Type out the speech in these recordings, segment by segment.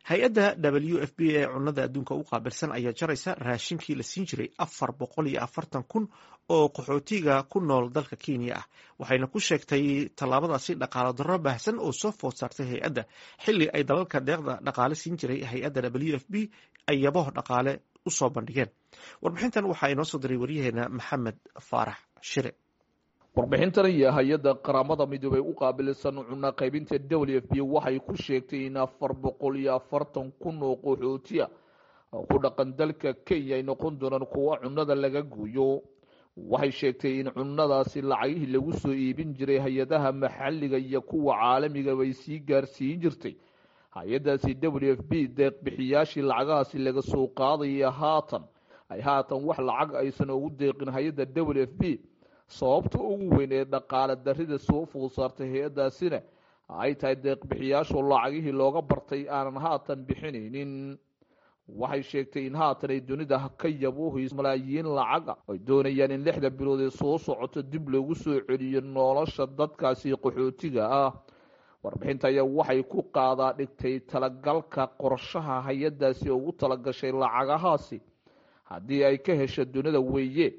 hay-adda w f b ee cunada adduunka u qaabilsan ayaa jaraysa raashinkii la siin jiray afar boqol iyo afartan kun oo qaxootiga ku nool dalka kenya ah waxayna ku sheegtay tallaabadaasi dhaqaalo darro baahsan oo soo food saartay hay-adda xilli ay dalalka deeqda dhaqaale siin jiray hay-adda w f b ay yabo dhaqaale usoo bandhigeen warbixintan waxaa inoo soo diray waryaheena maxamed faarax shire warbixintan iyo hay-adda qaramada midoobey u qaabilsan cunno qaybinta w f b waxay ku sheegtay in afar boqol iyo afartan kun oo qaxootiya ku dhaqan dalka kenya ay noqon doonaan kuwa cunnada laga gooyo waxay sheegtay in cunnadaasi lacagihii lagu soo iibin jiray hay-adaha maxalliga iyo kuwa caalamiga bay sii gaarsiin jirtay hay-adaasi w f b deeqbixiyaashii lacagahaasi laga soo qaadaya haatan ay haatan wax lacag aysan ugu deeqin hay-adda w f b sababta ugu weyn ee dhaqaale darrida soo food saartay hay-addaasina ay tahay deeqbixiyaashu lacagihii looga bartay aanan haatan bixinaynin waxay sheegtay in haatan ay dunida ka yabuuhayso malaayiin lacaga ay doonayaan in lixda bilood ee soo socoto dib loogu soo celiyo nolosha dadkaasi qaxootiga ah warbixinta ayaa waxay ku qaadaa dhigtay talagalka qorshaha hay-addaasi ugu talagashay lacagahaasi haddii ay ka hesho dunida weeye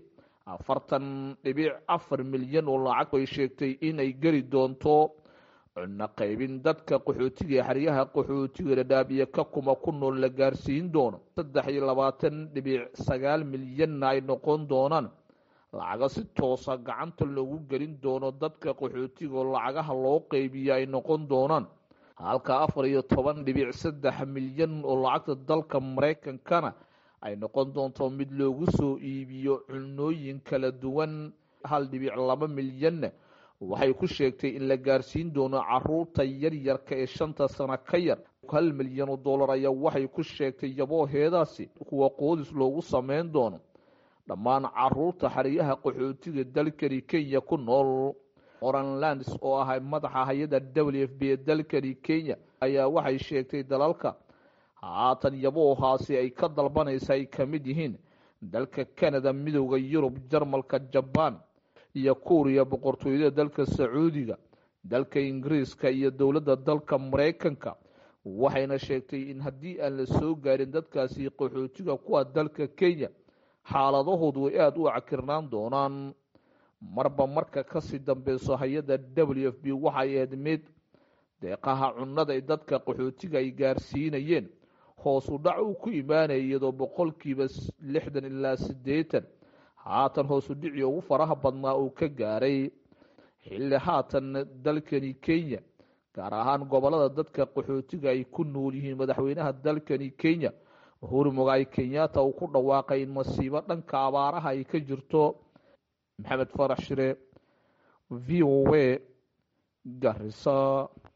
afartan dhibic afar milyan oo lacag ay sheegtay inay geli doonto cunno qaybin dadka qaxootiga xeryaha qaxootiga dhadhaab iyo ka kuma ku nool la gaarsiin doono saddex iyo labaatan dhibic sagaal milyanna ay noqon doonaan lacaga si toosa gacanta loogu gelin doono dadka qaxootiga oo lacagaha loo qeybiya ay noqon doonaan halka afar iyo toban dhibic saddex milyan oo lacagta dalka maraykankana ay noqon doonto mid loogu soo iibiyo cunooyin kala duwan hal dhibic laba milyanna waxay ku sheegtay in la gaarsiin doono caruurta yaryarka ee shanta sano ka yar hal milyan oo dollar ayaa waxay ku sheegtay yabooheedaasi kuwa qoodis loogu sameyn doono dhammaan caruurta xeryaha qaxootiga dalkani kenya ku nool oranlands oo ah madaxa hay-adda w f b ee dalkani kenya ayaa waxay sheegtay dalalka haatan yaboohaasi ay ka dalbanaysa ay ka mid yihiin dalka canada midooda yurub jarmalka jabaan iyo kuuriya boqortooyada dalka sacuudiga dalka ingiriiska iyo dowladda dalka maraykanka waxayna sheegtay in haddii aan la soo gaarin dadkaasi qaxootiga kuwa dalka kenya xaaladahoodu way aada u cakirnaan doonaan marba marka kasii dambeyso hay-adda w f b waxay ahayd mid deeqaha cunnada ay dadka qaxootiga ay gaarsiinayeen hoos u dhac uu ku imaanaya iyadoo boqolkiiba lixdan ilaa siddeetan haatan hoos u dhicii ugu faraha badnaa uu ka gaaray xilli haatan dalkani kenya gaar ahaan gobolada dadka qaxootiga ay ku nool yihiin madaxweynaha dalkani kenya uhuru mogaay kenyatta uu ku dhawaaqay in masiibo dhanka abaaraha ay ka jirto maxamed farax shire v o a garisa